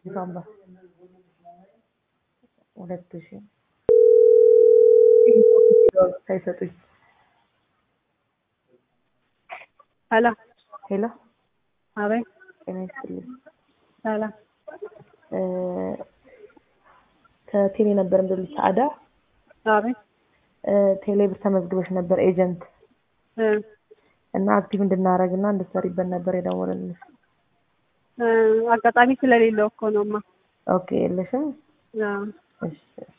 ሳምባ ሁለት ሺህ ሳይሰጡኝ ሄሎ ሄሎ አቤት ጤና ይስጥልኝ ሰላም እ ከቴሌ ነበር እንደልኝ ሰዓዳ አቤት እ ቴሌ ብር ተመዝግበሽ ነበር ኤጀንት እ እና አክቲቭ እንድናደርግ እና እንድትሰሪበት ነበር የደወልንልሽ። እ አጋጣሚ ስለሌለው እኮ ነውማ ኦኬ የለሽም? አዎ እሺ እሺ